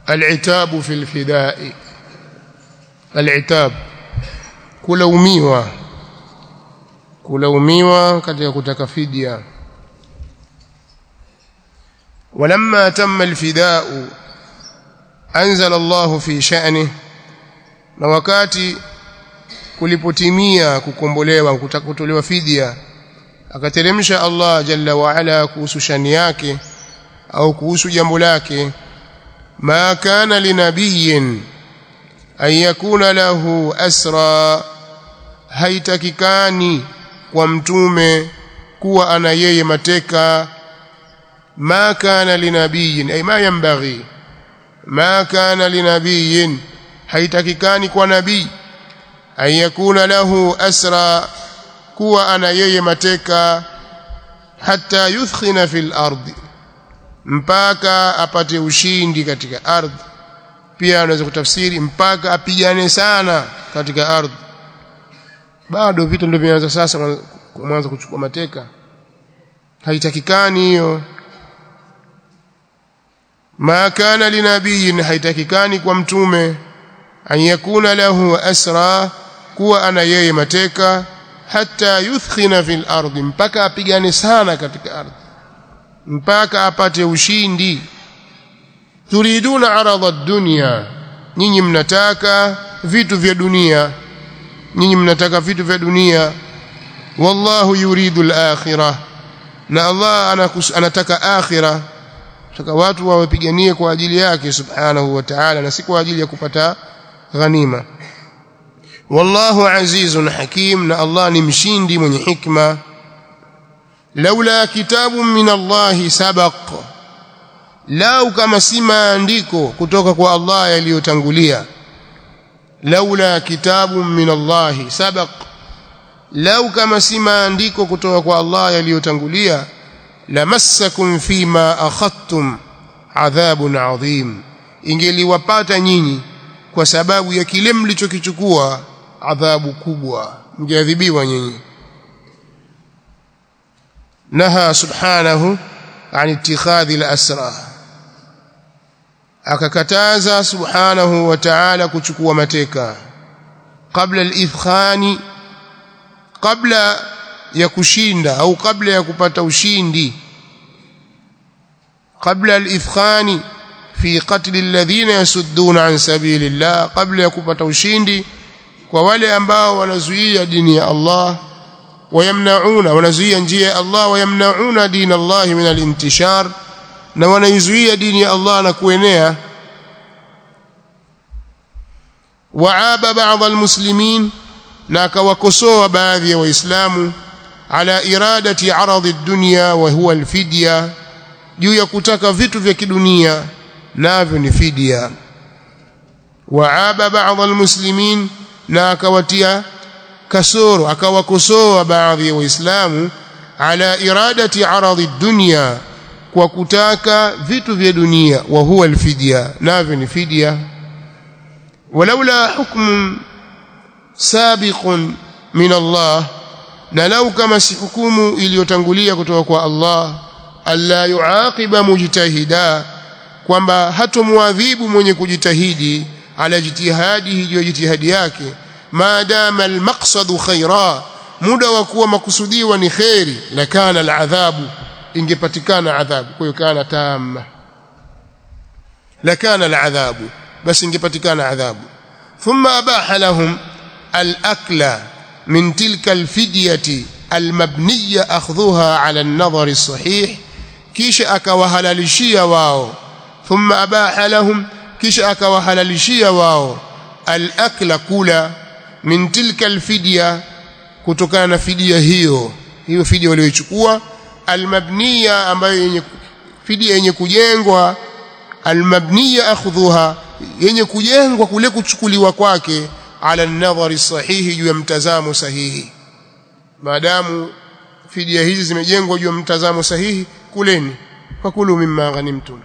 al-itabu fil fida'i al-itab kulaumiwa kulaumiwa katika kutaka fidia ولما تم الفداء أنزل الله في شأنه na wakati kulipotimia kukombolewa kutolewa fidia akateremsha Allah jalla wa ala kuhusu shani yake au kuhusu jambo lake ma kana linabiyin an yakuna lahu asra haitakikani kwa mtume kuwa ana yeye mateka ma kana linabiyin ay ma yanbaghi ma kana linabiyin haitakikani kwa nabii an yakuna lahu asra kuwa ana yeye mateka hata yuthkhina fil ardi mpaka apate ushindi katika ardhi pia anaweza kutafsiri mpaka apigane sana katika ardhi bado vitu ndio vinaanza sasa mwanzo kuchukua mateka haitakikani hiyo ma kana linabiyin haitakikani kwa mtume an yakuna lahu asra kuwa ana yeye mateka hata yuthkhina fil ardi mpaka apigane sana katika ardhi mpaka apate ushindi turiduna arada dunya nyinyi mnataka vitu vya dunia nyinyi mnataka vitu vya dunia wallahu yuridu al-akhirah na Allah anakus, anataka akhirah taka watu wawapiganie kwa ajili yake subhanahu wa ta'ala na si kwa ajili ya kupata ghanima wallahu azizun hakim na Allah ni mshindi mwenye hikma laula kitabun min Allah sabaq lau kama si maandiko kutoka kwa Allah yaliyotangulia laula kitabun min Allah sabaq lau kama si maandiko kutoka kwa Allah yaliyotangulia lamassakum fima akhadtum adhabun adhim ingeliwapata nyinyi kwa sababu ya kile mlichokichukua adhabu kubwa mgeadhibiwa nyinyi naha subhanahu an ittikhadhi al-asra akakataza subhanahu wa ta'ala kuchukua mateka kabla al-ifkhani kabla ya kushinda au kabla ya kupata ushindi kabla al-ifkhani fi qatl alladhina yasudduna an sabilillah kabla ya kupata ushindi kwa wale ambao wanazuia dini ya Allah wayamnauna wanazuia njia ya Allah wayamnauna dini Allah min al-intishar na wanaizuia dini ya Allah na kuenea waaba baadhi almuslimin na akawakosoa baadhi ya waislamu ala iradati aradhi dunya wa huwa alfidya juu ya kutaka vitu vya kidunia navyo ni fidia waaba baadhi almuslimin na akawatia kasoro akawakosoa baadhi ya waislamu ala iradati aradhi dunya kwa kutaka vitu vya dunia wa huwa alfidya navyo ni fidia walaula hukm sabiqun min Allah na lau kama si hukumu iliyotangulia kutoka kwa Allah alla yuaqiba mujtahida kwamba hatomwadhibu mwenye kujitahidi ala jitihadihi juu jitihadi yake maadama almaqsadu khaira muda wa kuwa makusudiwa ni khairi lakana aladhabu ingepatikana adhabu kwa hiyo kana tamma lakana aladhabu basi ingepatikana adhabu thumma abaha lahum alakla min tilka alfidyati almabniya akhdhuha ala an-nadhar as-sahih kisha akawahalalishia wao thumma abaha lahum kisha akawahalalishia wao al-akla kula min tilka al-fidya kutokana na fidia hiyo hiyo fidia waliochukua al-mabniya ambayo yenye fidia yenye kujengwa al-mabniya akhdhuha yenye kujengwa kule kuchukuliwa kwake ala an-nadhari sahihi juu ya mtazamo sahihi maadamu fidia hizi zimejengwa juu ya mtazamo sahihi kuleni fakulu mimma ghanimtum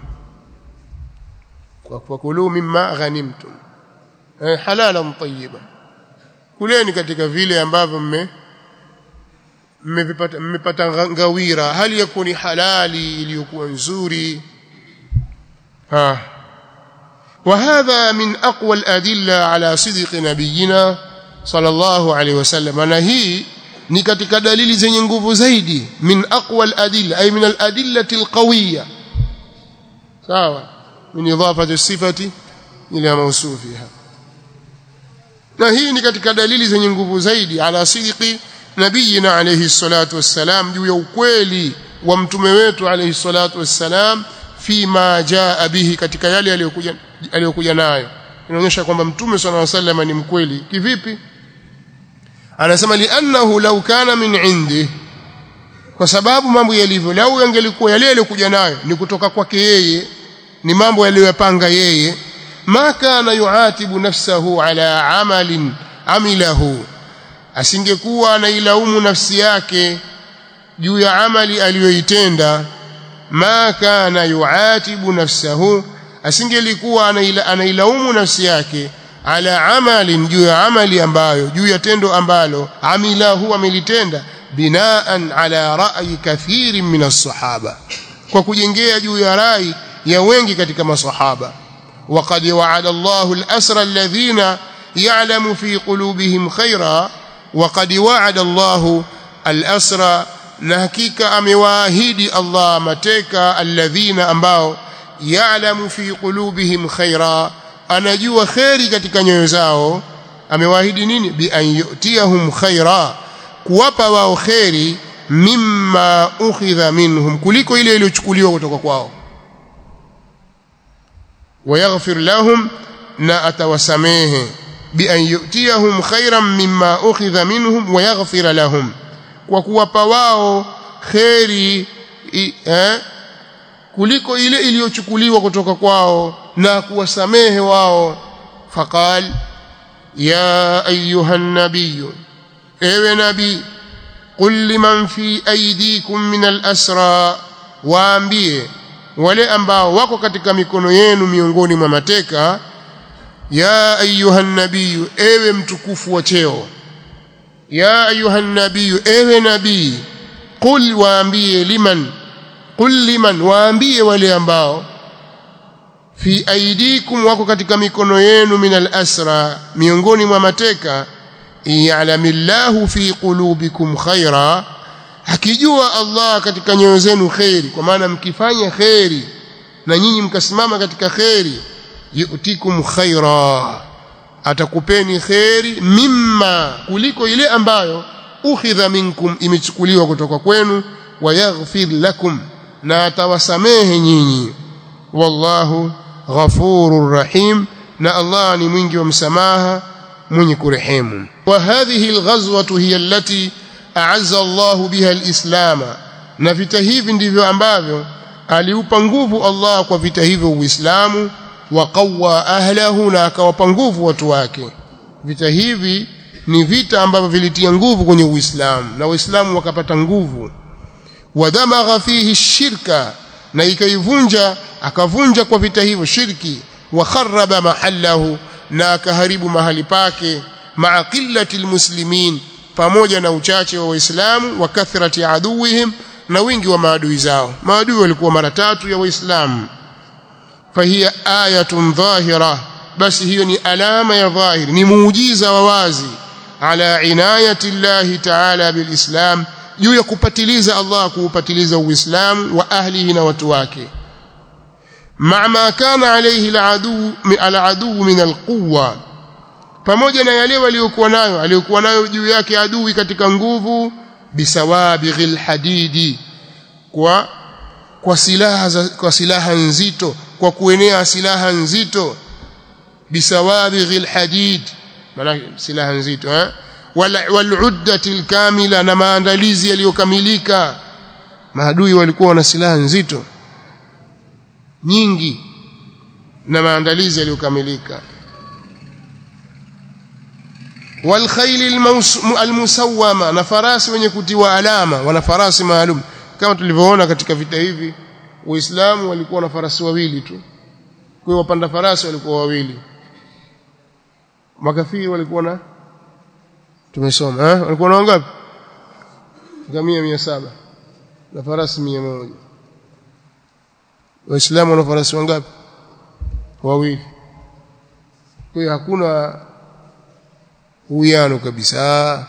fakulu mimma ghanimtum eh, halalan tayyiba kuleni katika vile ambavyo mme mmevipata mmepata ngawira hali ya kuni halali iliyokuwa nzuri ha وهذا من أقوى الأدلة على صدق نبينا صلى الله عليه وسلم أنا هي ni katika dalili zenye nguvu zaidi min aqwa al-adilla ay min al-adillati al-qawiyya sawa min idafati sifati ila mawsufiha na hii ni katika dalili zenye nguvu zaidi ala sidqi nabiyina alayhi salatu wassalam juu ya ukweli wa mtume wetu alayhi salatu wassalam fima jaa bihi katika yale aliyokuja aliyokuja nayo inaonyesha kwamba mtume sallallahu alayhi wasallam ni mkweli kivipi anasema li'annahu law kana min indi kwa sababu mambo yalivyo lau yangelikuwa yale yaliyokuja nayo ni kutoka kwake yeye ni mambo yaliyopanga yeye ma kana yuatibu nafsahu ala amalin amilahu asingekuwa anailaumu nafsi yake juu ya amali aliyoitenda ma kana yuatibu nafsahu asingelikuwa anailaumu nafsi yake ala amalin juu ya amali ambayo juu ya tendo ambalo amilahu amelitenda binaan ala ra'yi kathirin min as-sahaba kwa kujengea juu ya rai ya wengi katika masahaba وقد وعد الله الأسرى الذين يعلم في قلوبهم خيرا وقد وعد الله الأسرى نحكيك أمواهد الله متك الذين أنباو يعلم في قلوبهم خيرا anajua kheri katika nyoyo zao amewaahidi nini bi an yutiyahum khaira kuwapa wao kheri mimma ukhidha minhum kuliko ile iliyochukuliwa kutoka kwao wayaghfir lahum na atawasamehe bi an yutiyahum khairan mimma ukhidha minhum wayaghfir lahum kwa kuwapa wao kheri eh, kuliko ile iliyochukuliwa kutoka kwao na kuwasamehe wao faqal ya ayuha nabiy ewe nabii qul liman fi aydikum min al-asra waambie wale ambao wako katika mikono yenu miongoni mwa mateka ya ayuha nabiy ewe mtukufu wa cheo ya ayuha nabiy ewe nabii qul waambie liman qul liman waambie wale ambao fi aidikum wako katika mikono yenu min al-asra miongoni mwa mateka ya'lamillahu fi qulubikum khaira hakijua Allah katika nyoyo zenu khairi kwa maana mkifanya khairi na nyinyi mkasimama katika khairi yutikum khaira atakupeni khairi mimma kuliko ile ambayo ukhidha minkum imechukuliwa kutoka kwenu wayaghfir lakum na atawasamehe nyinyi wallahu ghafurur rahim na Allah ni mwingi wa msamaha mwenye kurehemu wa hadhihi alghazwatu hiya allati a'azza Allah biha alislam na vita hivi ndivyo ambavyo aliupa nguvu Allah kwa vita hivyo uislamu wa qawwa ahlahu na akawapa nguvu watu wake vita hivi ni vita ambavyo vilitia nguvu kwenye uislamu na waislamu wakapata nguvu wadamagha fihi shirka na ikaivunja akavunja kwa vita hivyo shirki wa kharaba mahallahu na akaharibu mahali pake maa qillati almuslimin pamoja na uchache wa waislamu wa kathrati aduwihim na wingi wa maadui zao maadui walikuwa mara tatu ya waislamu fahiya ayatun dhahira basi hiyo ni alama ya dhahiri ni muujiza wa wazi ala inayati llahi ta'ala bilislam juu ya kupatiliza Allah kuupatiliza uislamu wa ahlihi na watu wake مع ما كان عليه العدو العدو من القوة pamoja na yale waliokuwa nayo aliyokuwa nayo juu yake adui katika nguvu bisawabighil hadidi kwa kwa silaha za, kwa silaha nzito kwa kuenea silaha nzito bisawabighil hadid maana silaha nzito eh wal uddati kamila na maandalizi yaliyokamilika maadui walikuwa na silaha nzito nyingi na maandalizi yaliyokamilika walkhayl almusawwama na farasi wenye kutiwa alama wana farasi maalum kama tulivyoona katika vita hivi waislamu walikuwa na farasi wawili tu kwa wapanda farasi walikuwa wawili makafiri walikuwa na tumesoma eh walikuwa na wangapi ngamia 700 na farasi 100 waislamu wana farasi wangapi wawili kwa hiyo hakuna uwiano kabisa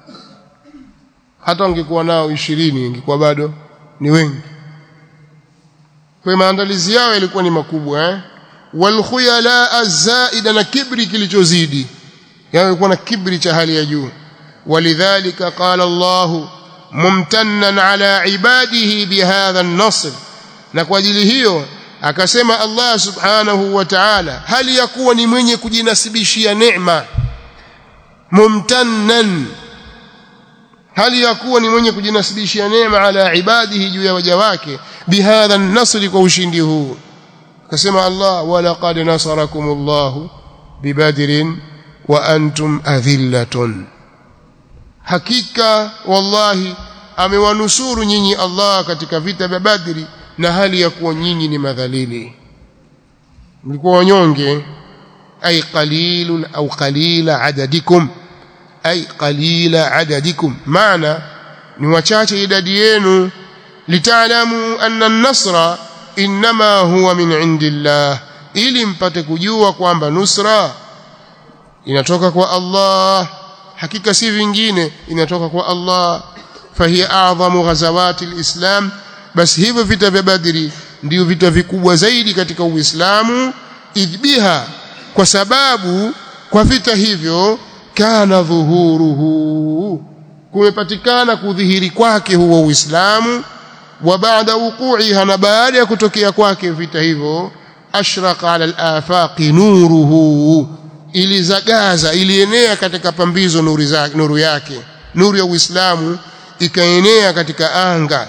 hata wangekuwa nao ishirini ingekuwa bado ni wengi kwa maandalizi yao yalikuwa ni makubwa eh walkhuyala azaida na kibri kilichozidi yao yalikuwa na kibri cha hali ya juu walidhalika qala Allah mumtannan ala ibadihi bihadha an-nasr na kwa ajili hiyo akasema Allah subhanahu wa ta'ala hali ya kuwa ni mwenye kujinasibishia neema mumtannan hali ya kuwa ni mwenye kujinasibishia neema ala ibadihi juu ya waja wake bihadha an-nasr kwa ushindi huu akasema Allah walaqad nasarakumullahu bibadrin wa antum adhillatun hakika wallahi amewanusuru nyinyi Allah katika vita vya Badri na hali ya kuwa nyinyi ni madhalili mlikuwa wanyonge ay qalilun au qalila adadikum ay qalila adadikum maana ni wachache idadi yenu litaalamu anna an-nasra inma huwa min indillah ili mpate kujua kwamba nusra inatoka kwa Allah hakika si vingine inatoka kwa Allah fahiya a'zamu ghazawati alislam basi hivyo vita vya badri ndio vita vikubwa zaidi katika uislamu idbiha kwa sababu kwa vita hivyo kana dhuhuruhu kumepatikana kudhihiri kwake huo uislamu wa baada wuqu'iha na baada ya kutokea kwake vita hivyo ashraqa ala al-afaqi nuruhu ilizagaza ilienea katika pambizo nuru zake nuru yake nuru ya Uislamu ikaenea katika anga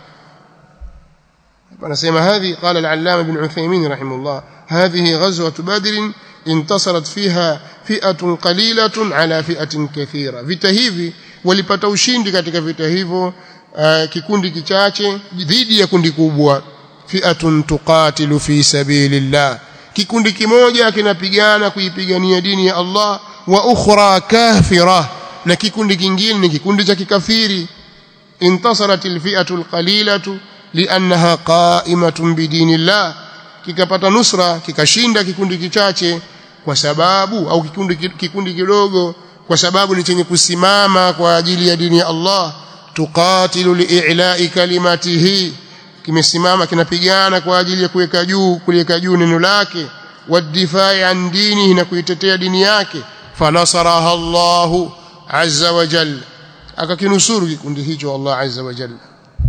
anasema hadhi qala al-allama ibn Uthaymeen rahimahullah hadhihi ghazwat badr intasarat fiha fi'atun qalilatun ala fi'atin kathira vita hivi walipata ushindi katika vita hivyo uh, kikundi kichache dhidi ya kundi kubwa fi'atun tuqatilu fi sabilillah kikundi kimoja kinapigana kuipigania dini ya Allah wa ukhra kafira na kikundi kingine ni kikundi cha kikafiri intasarat alfi'atu alqalilatu li'annaha qa'imatun bidinillah kikapata nusra kikashinda kikundi kichache kwa sababu au kikundi kikundi kidogo kwa sababu ni chenye kusimama kwa ajili ya dini ya Allah tuqatilu li'ila'i kalimatihi kimesimama kinapigana kwa ajili ya kuweka juu kuliweka juu neno lake wadifai an dinihi na kuitetea dini yake fanasaraha Allahu azza wa jalla akakinusuru kikundi hicho Allah azza wa jalla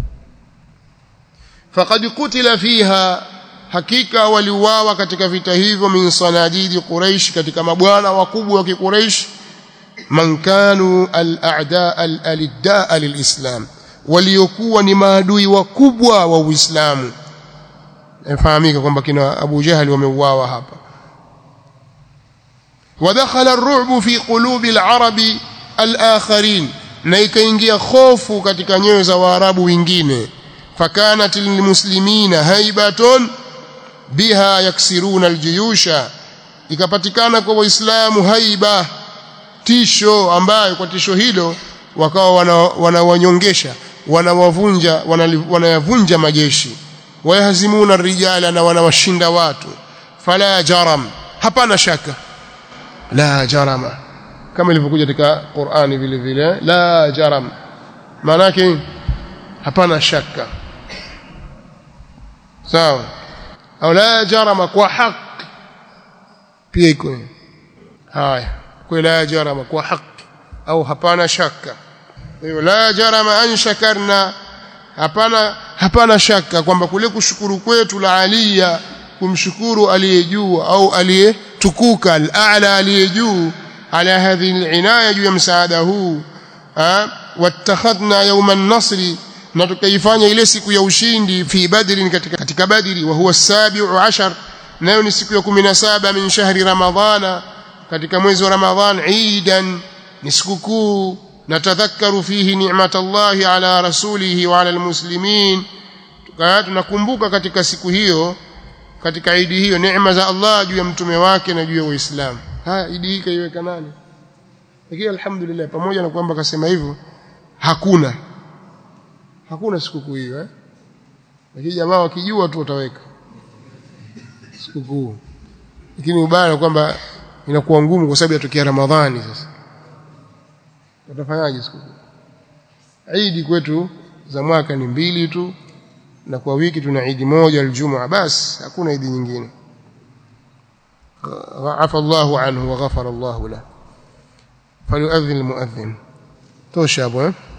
faqad qutila fiha hakika waliuawa katika vita hivyo min sanadidi quraish katika mabwana wakubwa wa kiquraish man kanu al-a'da al-alidda lilislam waliokuwa ni maadui wakubwa wa Uislamu yafahamika kwamba kina Abu Jahal wameuawa hapa wadakhala ar-ru'b fi qulubi al-arabi al-akharin na ikaingia hofu katika nyoyo za waarabu wengine fakanat lilmuslimina haibatun biha yaksiruna aljuyusha ikapatikana kwa waislamu haiba tisho ambayo kwa tisho hilo wakawa wanawanyongesha wana wanawavunja wanayavunja majeshi wayahzimuna rijala na wanawashinda watu fala jaram hapana shaka la jarama kama ilivyokuja katika Qur'ani vile vile la jaram maana yake hapana shaka sawa au la jarama kwa haki pia iko haya kwa la jarama kwa haki au hapana shaka hiyo la jarama an shakarna hapana hapana shaka kwamba kule kushukuru kwetu la aliya kumshukuru aliyejuu au aliyetukuka al-a'la aliyejuu ala hadhihi al-inaya juu ya msaada huu wattakhadna yawma an-nasri na tukaifanya ile siku ya ushindi fi badri katika katika badri wa huwa sabiu ashar nayo ni siku ya 17 min shahri ramadhana katika mwezi wa ramadhan eidan ni sikukuu natadhakkaru fihi ni'matallahi ala rasulihi wa ala almuslimin tunakumbuka katika siku hiyo katika idi hiyo neema za Allah juu ya mtume wake na juu ya Uislamu haya idi hii kaiweka nani lakini alhamdulillah pamoja na kwamba akasema hivyo hakuna hakuna sikukuu hiyo eh lakini jamaa wakijua tu wataweka sikukuu lakini ubaya kwamba inakuwa ngumu kwa sababu yatokea Ramadhani sasa utafanyaje siku Eid kwetu za mwaka ni mbili tu na kwa wiki tuna Eid moja aljumaa basi hakuna Eid nyingine afa Allahu anhu wa ghafara Allahu lahu falyu'adhdhin almu'adhdhin tosha hapo eh